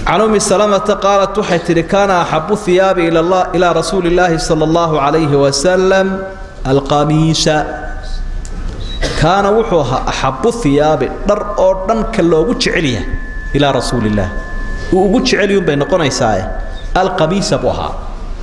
can ummi salamata qaalat waxay tidhi kaana axabu hiyaabi ilaa rasuuli illaahi sala allahu calayhi wasalam alqamiisa kaana wuxuu ahaa axabu hiyaabi dhar oo dhan ka loogu jecel yahay ilaa rasuuli illaah uu ugu jecelyun bay noqonaysaae alqamiisa buu ahaa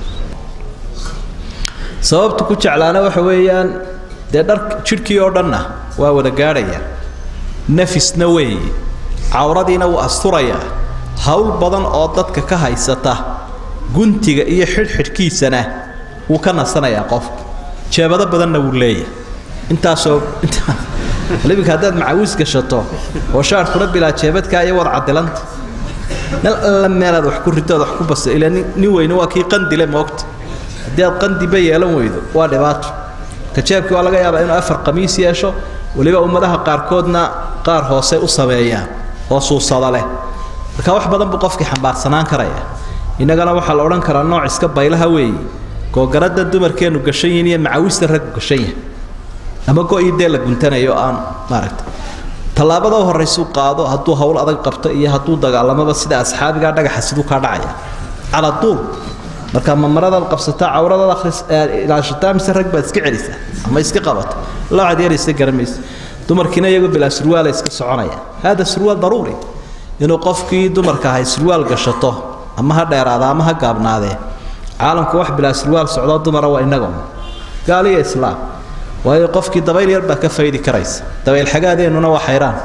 sababtu ku jeclaana waxa weeyaan dee dhar jidhkii oo dhanna waa wada gaadhaya nafisna weeye cawradiina wuu asturayaa hawl badan oo dadka ka haysata guntiga iyo xidhxidhkiisana wuu ka nasanayaa qofka jeebado badanna wuu leeyahay intaasoo libinka haddaad macawiis gashato oo shaarkuna bilaa jeebadkaa iyo wad cadilanta meel alla meelaad wax ku ritood wax ku basta ilaa nin weyne waa kii qandile moogta haddii aad qandiba yeelan weydo waa dhibaato ka jeebkii waa laga yaabaa inuu afar qamiis yeesho weliba ummadaha qaarkoodna qaar hoose u sameeyaan oo suusada leh marka wax badan buu qofkii xambaarsanaan karaya innagana waxaa la odhan karaa nooc iska baylaha weeye googaradda dumarkeennu gashan yihin iyo macawista raggu gashan yahay ama go-ii dee la guntanayo aan maaragta tallaabada u horraysuu qaado hadduu hawl adag qabto iyo hadduu dagaalamaba sida asxaabigaa dhagaxa siduu kaa dhacaya cala duul marka ma maradaad qabsataa cawradaad akhris ilaashataa mise rag baad iska celisaa ama iska qabata laacad yaraysa garamaysa dumarkiina iyagoo bilaa surwaala iska soconaya hada surwaal daruuri inuu qofkii dumarka ahay surwaal gashato ama ha dheeraada ama ha gaabnaadee caalamku wax bilaa surwaal socdoo dumara waa innaga gaaliya islaam waayo qofkii dabayl yar baa ka faydi karaysa dabayl xagaadeennuna waa xayraan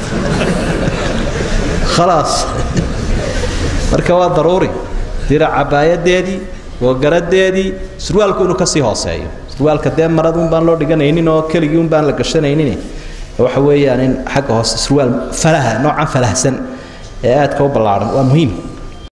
khalaas marka waa daruuri dira cabaayadeedii googaradeedii surwaalku inuu kasii hooseeyo surwaalka dee maraduun baan loo dhiganaynin oo keligii un baan la gashanaynin waxa weeyaan in xagga hoose surwaal falaha noocan falahsan ee aadka u ballaaran waa muhiim